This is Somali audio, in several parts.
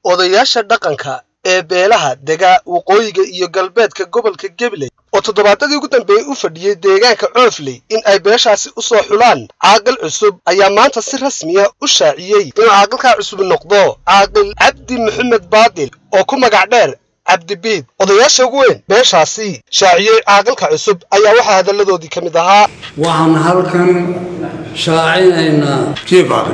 odayaasha dhaqanka ee beelaha dega waqooyiga iyo galbeedka gobolka gabiley oo toddobaadadii ugu dambeeyey u fadhiyey deegaanka coofley in ay beeshaasi u soo xulaan caaqil cusub ayaa maanta si rasmiya u shaaciyey inuu caaqilkaa cusub noqdo caaqil cabdi maxamed baadil oo ku magac dheer cabdibiid odayaasha ugu weyn beeshaasi shaaciyey caaqilka cusub ayaa waxaa hadalladoodii ka mid ahaa waxaan halkan shaacinaynaa jiif aqil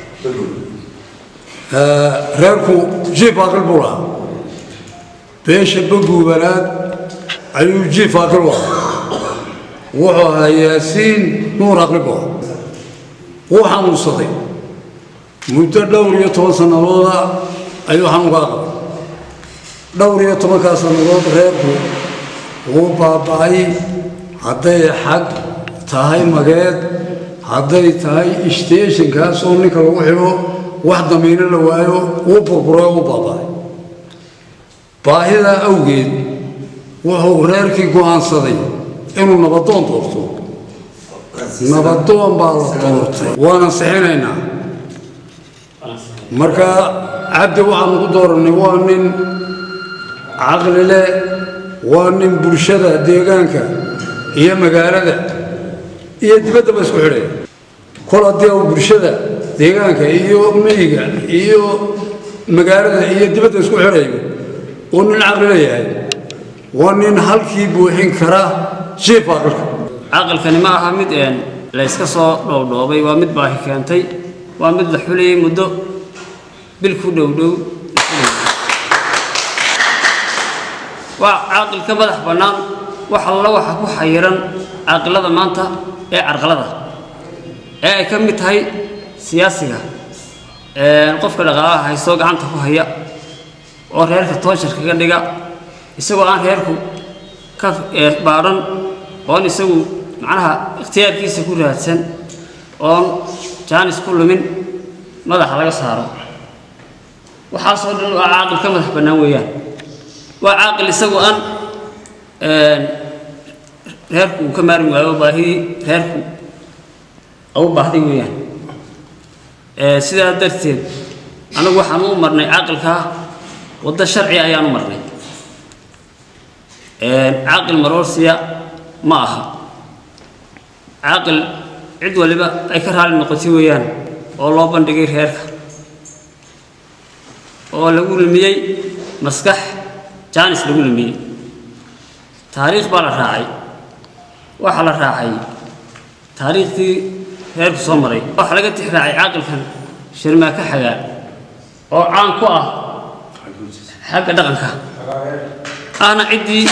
reerku jiif aqil buu lahaa beesha baguubanaad ayuu jiif aqil u ahaa wuxuu ahaa yaasiin nuur aqli buu ahaa wuu xanuunsaday muddo dhowr iyo toban sannadooda ayuu xanuunka aqbay dhowr iyo tobankaa sannadood reerku wuu baaba'ay hadday xag tahay mageed hadday tahay isteeshinkaas oo ninka lagu xidho wax damiino la waayo wuu burburay oo u baaba'ay baahidaa awgeed wuxuu reerkii go'aansaday inuu nabadoon doorto nabadoon baa la doortay waana sixinaynaa marka cabdi waxaanu ku doorannay waa nin caqli leh waa nin bulshada deegaanka iyo magaalada iyo dibaddaba isku xidhaya kol haddii uu bulshada deegaanka iyo miyiga iyo magaalada iyo dibadda isku xidhayo uu nin caqli leeyahay waa nin halkii buuxin kara jiif aqalka caqalkani ma aha mid een la iska soo dhowdhoobay waa mid baahi keentay waa mid la xulayay muddo bil ku dhowdhow waa caaqil ka madax bannaan wax alla waxa ku xayiran caaqilada maanta ee carqalada ee ay ka mid tahay siyaasiga qofka dhaqaalaha haystoo gacanta ku haya oo reerka toosher kaga dhiga isagoo aan reerku ka baadhan oon isagu macnaha ikhtiyaarkiisa ku raadsan oon jaanis ku lumin madaxa laga saaro waxaasoo dhan waa caaqil ka madax bannaan weeyaan waa caaqil isagu aan reerku uu ka maarmi waayo baahidii reerku au baahday weeyaan sidaa darteed anagu waxaan u marnay caaqilkaa waddo sharci ayaan u marnay caaqil maroorsiya ma aha caaqil cid waliba ay ka raali noqotay weeyaan oo loo bandhigay reerka oo lagu lumiyey maskax jaanis lagu lumiyey taariikh baa la raacay waxaa la raacay taariikhdii reerku soo maray waxaa laga tix raacay caaqilkan shirmaaka xagaa oo caan ku ah xagga dhaqanka ahna ciddii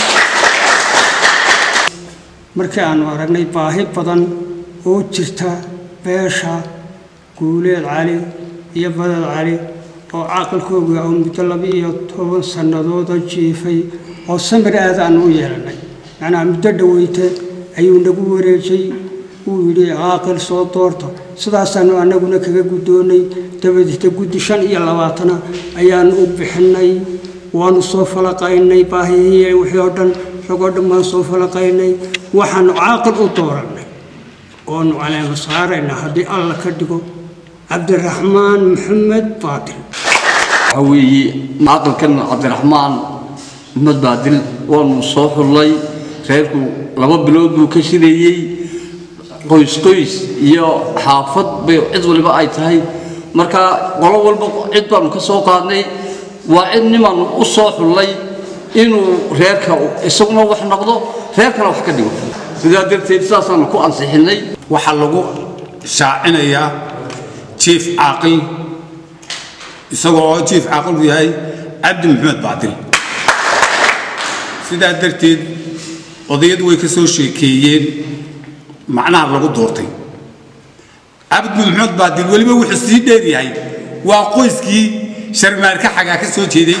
markii aanu aragnay baahi badan oo jirta beesha guuleed cali iyo badad cali oo caaqilkooga oo muddo laba iyo toban sannadooda jiifay oo samir aad aanu u yeelannay macnaha muddo dhoweyte ayuu nagu wareejay uu yidhi caaqil soo doorta sidaasaanu annaguna kaga guddoonnay dabadeeta guddi shan iyo labaatana ayaanu u bixinnay waanu soo falaqaynay baahihii wixii oo dhan ragoo dhan baan soo falaqaynay waxaanu caaqil u doorannay oonu caleema saaraynaa haddii alla ka dhigo cabdiraxmaan maxamed baadil waxaa weeye caaqilkan cabdiraxmaan maxamed baadil waanu soo xullay reerku laba bilood buu ka shireeyey qoys qoys iyo xaafad bay cid waliba ay tahay marka qolo walba cid baanu ka soo qaadnay waa cid nimaanu u soo xullay inuu reerka isaguna wax noqdo reerkana wax ka dhigo sidaa darteed sidaasaanu ku ansixinnay waxaa lagu shaacinayaa jiif caaqil isagoo oo jiif caaqilku yahay cabdi maxamed baadil sidaa darteed odayadu way ka soo sheekeeyeen macnaha lagu doortay cabdi maxamed baadil weliba wuxuu sii dheer yahay waa qoyskii sharmaarka xagaa ka soo jeeday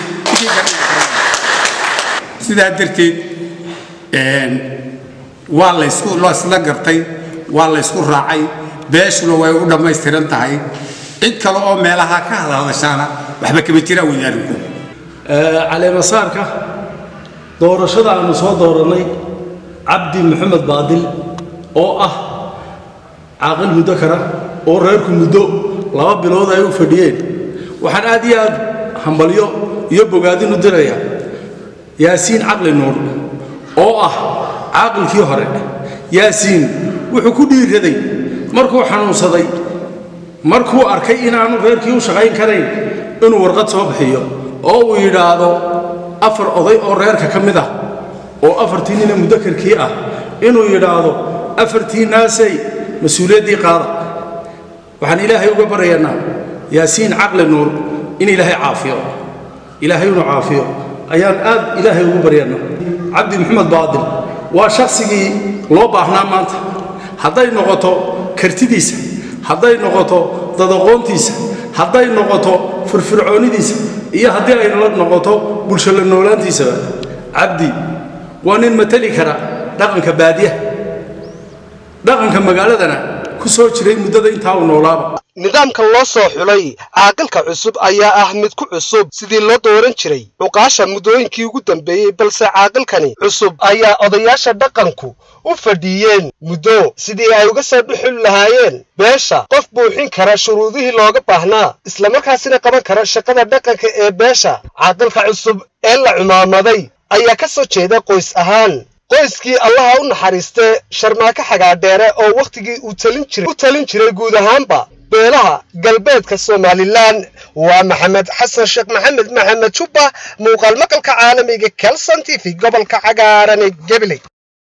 sidaa darteed waa laysku laysla gartay waa laysku raacay beeshuna way u dhammaystiran tahay cid kale oo meelaha ka hadhadashaana waxba kama jiraan wadaarinku caleemasaarka doorashada aanu soo doorannay cabdi maxamed baadil oo ah caaqil muddo kara oo reerku muddo laba bilood ay u fadhiyeen waxaan aad iyo aad hambalyo iyo bogaadin u diraya yaasiin caqli nuur oo ah caaqilkii hore yaasiin wuxuu ku dhiiraday markuu xanuunsaday markuu arkay inaanu reerkii u shaqayn karayn inuu warqad soo bixiyo oo uu yidhaahdo afar oday oo reerka ka mid ah oo afartii nina mudakarkii ah inuu yidhaahdo afartii naasay mas-uuliyaddii qaada waxaan ilaahay uga baryaynaa yaasiin caqli nuur in ilaahay caafiyo ilaahay inuu caafiyo ayaan aad ilaahay ugu baryaynaa cabdi maxamed baadil waa shaqsigii loo baahnaa maanta hadday noqoto kartidiisa hadday noqoto dadaqoontiisa hadday noqoto firfircoonidiisa iyo haddii ay noqoto bulsho la noolaantiisaba cabdi waa nin matali kara dhaqanka baadiyaha dhaqanka magaaladana ku soo jiray muddada intaa uu noolaaba nidaamka loo soo xulay caaqilka cusub ayaa ah mid ku cusub sidii loo dooran jiray cuqaasha muddooyinkii ugu dambeeyey balse caaqilkani cusub ayaa odayaasha dhaqanku u fadhiiyeen muddo sidii ay uga soo dhuxul lahaayeen beesha qof buuxin kara shuruudihii looga baahnaa islamarkaasina qaban kara shaqada dhaqanka ee beesha caaqilka cusub ee la cumaamaday ayaa ka soo jeeda qoys ahaan qoyskii allaha u naxariistee sharmaako xagaadheere oo wakhtigii uu u talin jiray guud ahaanba beelaha galbeedka somalilan waa maxamed xasan sheekh maxamed maxamed jubba muuqaal maqalka caalamiga kelson t v gobolka cagaaran ee gabley